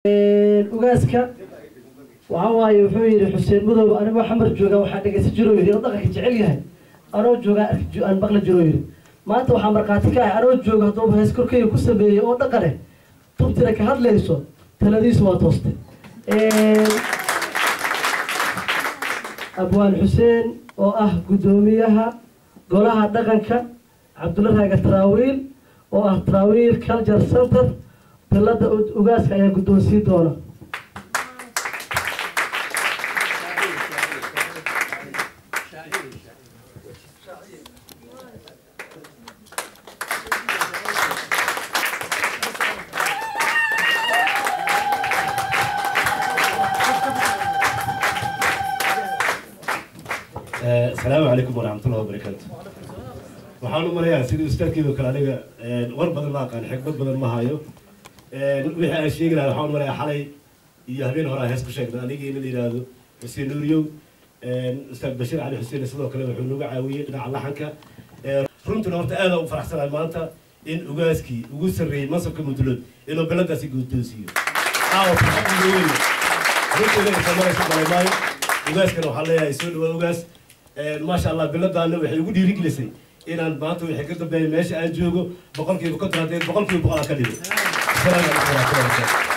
ugaaska waxa waaye wuxuu yidhi xuseen madow anigoo xamar jooga waxaa dhegaysan jiroo yidhi oo dhaqanka jecel yahay anoo joogaa arki aan maqli jiroo yidhi maanta waxaa markhaati ka ahay anoo jooga hadduu hees korkeyga ku sameeyey oo dhaqane tubtira ka hadlayso taladiisu waa tooste abwaan xuseen oo ah guddoomiyaha golaha dhaqanka cabdulla raaga taraawiil oo ah taraawiil culture center dalada ugaaska ayaa guddoonsiin doona asalaamu calaykum waraxmatullahi wabarakaatu waxaan u malayaa sidii ustaadkeedu kale aniga war badan ma aqaan xikmad badan ma hayo wixii aan sheegi lahaa waxaan u malayaa xalay iyo habeen hore aan hees ku sheegnay anigii in la yidhaahdo xuseen nuuriyow ustaad bashiir cali xuseen sidoo kale wuxuu nagu caawiyey dhinaca laxanka runtina horta aad u faraxsanahay maanta in ugaaskii ugu sarreeyey mansabka mudulood inuu beladaasi guddoonsiiyo caawa farxad weyn runtii inaga samaraysa malamaayo ugaaskana waxaan leeyahay soo dhawaa ugaas maasha allah biladaana waxay ugu dhiirigelisay inaan maanta wixii ka dambeeya meesha aan joogo boqolkiiba konton haddee boqolkiiba boqol aan ka dhigo asalaamu calaykum waraxmatullahi wabarakatu